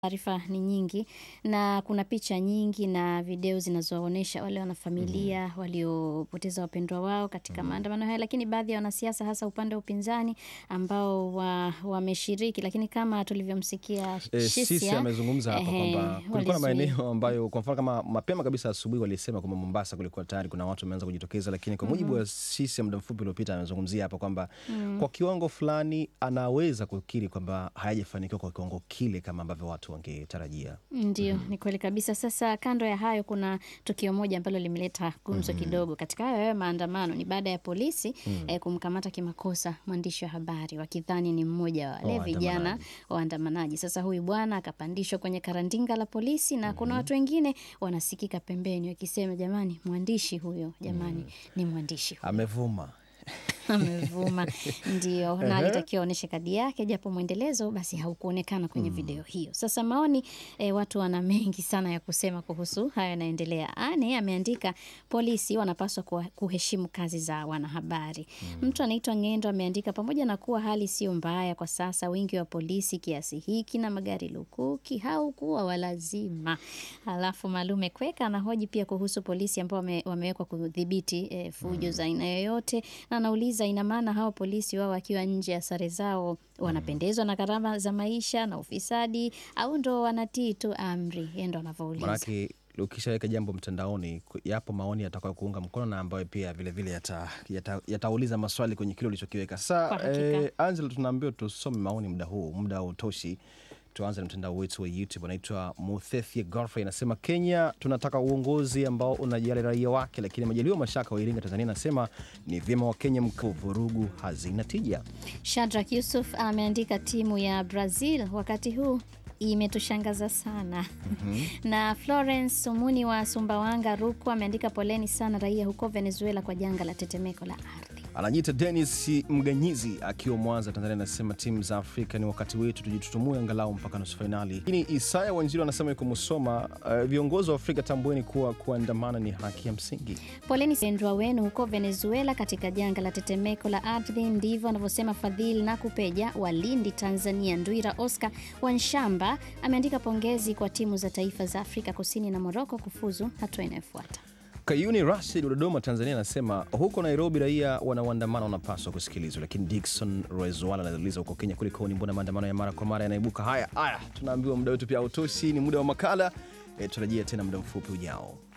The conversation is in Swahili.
Taarifa ni nyingi na kuna picha nyingi na video zinazoonyesha wale wanafamilia waliopoteza wapendwa wao katika maandamano haya, lakini baadhi ya wanasiasa hasa upande wa upinzani ambao wa- wameshiriki, lakini kama tulivyomsikia E, Sisi Shisia amezungumza hapa ehe, kwamba kulikuwa na walizuia. maeneo ambayo kwa mfano kama mapema kabisa asubuhi walisema kwamba Mombasa kulikuwa tayari kuna watu wameanza kujitokeza, lakini kwa mujibu wa Sisi muda mfupi uliopita amezungumzia hapa kwamba kwa kiwango fulani anaweza kukiri kwamba hayajafanikiwa kwa kiwango kile kama ambavyo watu wangetarajia. Ndio, ni kweli kabisa. Sasa kando ya hayo, kuna tukio moja ambalo limeleta gumzo kidogo katika hayo hayo maandamano. Ni baada ya polisi eh, kumkamata kimakosa mwandishi wa habari wakidhani ni mmoja wa wale Wa vijana waandamanaji. waandamanaji. Sasa huyu bwana akapandishwa kwenye karandinga la polisi na kuna watu wengine wanasikika pembeni wakisema, jamani, mwandishi huyo, jamani, ni mwandishi huyo Amevuma. amevuma ndio, na Ehe. alitakiwa aonyeshe kadi yake, japo mwendelezo basi haukuonekana kwenye video hiyo. Sasa maoni eh, watu wana mengi sana ya kusema kuhusu hayo yanaendelea. Ane ameandika polisi wanapaswa kuwa- kuheshimu kazi za wanahabari. Mtu anaitwa Ng'endo ameandika pamoja na kuwa hali sio mbaya kwa sasa, wingi wa polisi kiasi hiki na magari lukuki haukuwa walazima. Alafu Malume Kweka anahoji pia kuhusu polisi ambao wame, wamewekwa kudhibiti eh, fujo za aina yoyote, na anauliza ina maana hao polisi wao wakiwa nje ya sare zao wanapendezwa na gharama za maisha na ufisadi au ndo wanatii tu amri? Yeye ndo anavyouliza. Manake ukishaweka jambo mtandaoni, ku- yapo maoni yatakayo kuunga mkono na ambayo pia vilevile yatauliza yata, yatauliza maswali kwenye kile ulichokiweka. Kwa Sasa hakika. eh, Angela, tunaambiwa tusome maoni muda huu, muda hautoshi. Tuanze na mtandao wetu wa YouTube, anaitwa Muthethie Godfrey anasema, Kenya tunataka uongozi ambao unajali raia wake, lakini Majaliwa Mashaka wa Iringa, Tanzania anasema ni vyema Wakenya mkuu, vurugu hazina tija. Shadrack Yusuf ameandika timu ya Brazil wakati huu imetushangaza sana. Na Florence Sumuni wa Sumbawanga, Rukwa ameandika poleni sana raia huko Venezuela kwa janga la tetemeko la ardhi. Anajiita Dennis Mganyizi akiwa Mwanza, Tanzania, anasema timu za Afrika ni wakati wetu, tujitutumue angalau mpaka nusu fainali. Lakini Isaya Wanjiru anasema yuko Musoma, uh, viongozi wa Afrika tambueni kuwa kuandamana ni haki ya msingi. Poleni wapendwa wenu huko Venezuela katika janga la tetemeko la ardhi. Ndivyo anavyosema Fadhili na Kupeja wa Lindi, Tanzania. Ndwira Oscar Wanshamba ameandika pongezi kwa timu za taifa za Afrika Kusini na Moroko kufuzu hatua inayofuata. Kayuni Rashid wa Dodoma, Tanzania, anasema huko Nairobi raia wanaoandamana wanapaswa kusikilizwa. Lakini Dickson Rezwala anauliza huko Kenya kulikoni, mbona maandamano ya mara kwa mara yanaibuka? Haya haya, tunaambiwa muda wetu pia hautoshi, ni muda wa makala. E, tutarajia tena muda mfupi ujao.